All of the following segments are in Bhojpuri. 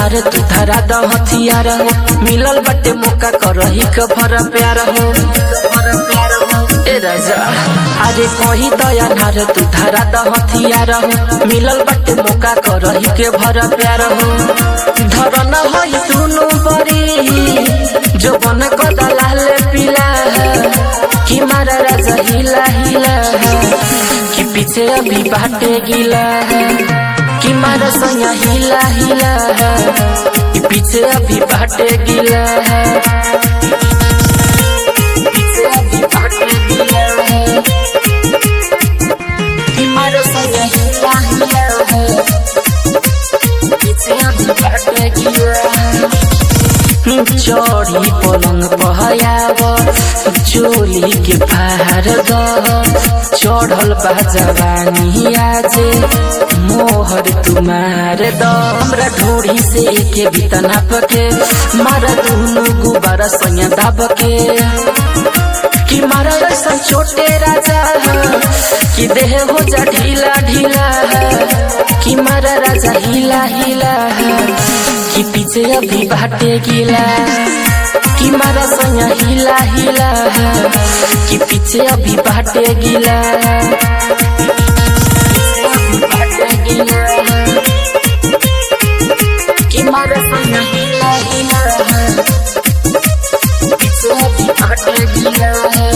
अनार तू धरा द हथियार हो मिलल बटे मौका करही के भर प्यार हो ए राजा अरे कही तो अनार तू धरा द हथियार हो मिलल बटे मौका करही के भर प्यार हो धरन होई दुनु बरी जो बन कदा लाल पीला कि मारा राजा हिला हिला कि पीछे अभी बाटे गिला कि मारा सैया हिला हिला कि पीछे अभी बाटे गिला पीछे अभी बाटे गिला कि मारा सैया हिला हिला पीछे अभी बाटे गिला चढ़ी पलंग पहयाव चोली के फार द चढ़ल बा जवानी आजे मोहर तुमार द हमरा ढोड़ी से एके बितना पके मारा दुनु गुबारा सैया दाब के कि मारा ऐसा छोटे राजा कि देह हो जा ढीला ढीला कि मारा राजा हिला हिला कि पीछे अभी बाटे गिला कि मारा सैया हिला हिला कि पीछे अभी बाटे गिला कि मारा सैया हिला हिला पीछे अभी बाटे गिला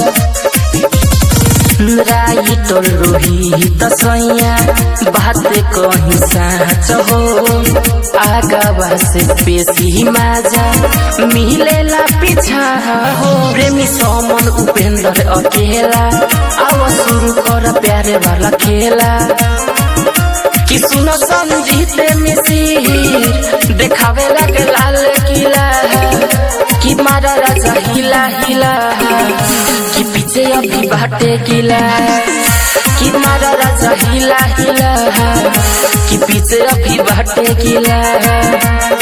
राई टोल रोही तसैया बात कहीं साँच हो आगवा से पेशी माजा मिलेला पीछा हो प्रेमी समन उपेंद्र अकेला आव शुरू कर प्यारे वाला खेला कि सुनो संजीत मिसिर देखावे लगे लाल किला कि मारा राजा हिला हिला कि पीछे अभी बाटे किला कि मारा राजा हिला हिला कि पीछे अभी बाटे किला